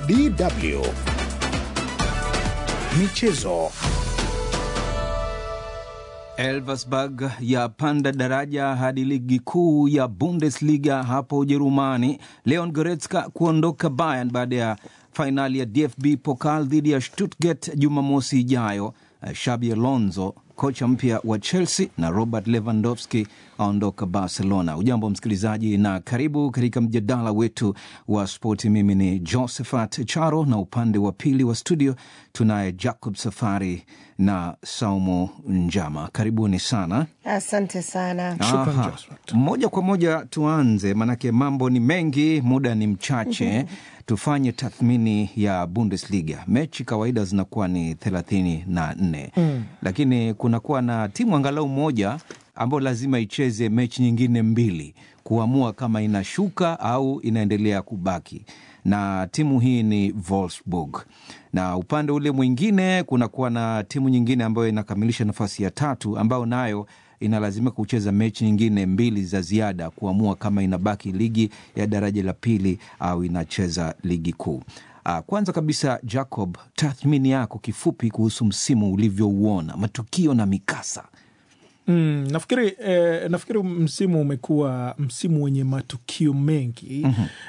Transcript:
DW Michezo. Elversberg yapanda daraja hadi ligi kuu ya Bundesliga hapo Ujerumani. Leon Goretzka kuondoka Bayern baada ya fainali ya DFB Pokal dhidi ya Stuttgart Jumamosi ijayo. Xabi Alonso kocha mpya wa Chelsea na Robert Lewandowski aondoka Barcelona. Ujambo msikilizaji, na karibu katika mjadala wetu wa spoti. Mimi ni Josephat Charo na upande wa pili wa studio tunaye Jacob Safari na Saumu Njama. Karibuni sana. Asante sana. Aha. Moja kwa moja tuanze, manake mambo ni mengi, muda ni mchache. Tufanye tathmini ya Bundesliga. Mechi kawaida zinakuwa ni thelathini na nne mm. lakini kunakuwa na timu angalau moja ambayo lazima icheze mechi nyingine mbili kuamua kama inashuka au inaendelea kubaki, na timu hii ni Wolfsburg, na upande ule mwingine kunakuwa na timu nyingine ambayo inakamilisha nafasi ya tatu ambayo nayo inalazimika kucheza mechi nyingine mbili za ziada kuamua kama inabaki ligi ya daraja la pili au inacheza ligi kuu. Kwanza kabisa, Jacob, tathmini yako kifupi kuhusu msimu ulivyouona, matukio na mikasa. Mm, nafikiri eh, nafikiri msimu umekuwa msimu wenye matukio mengi mm -hmm.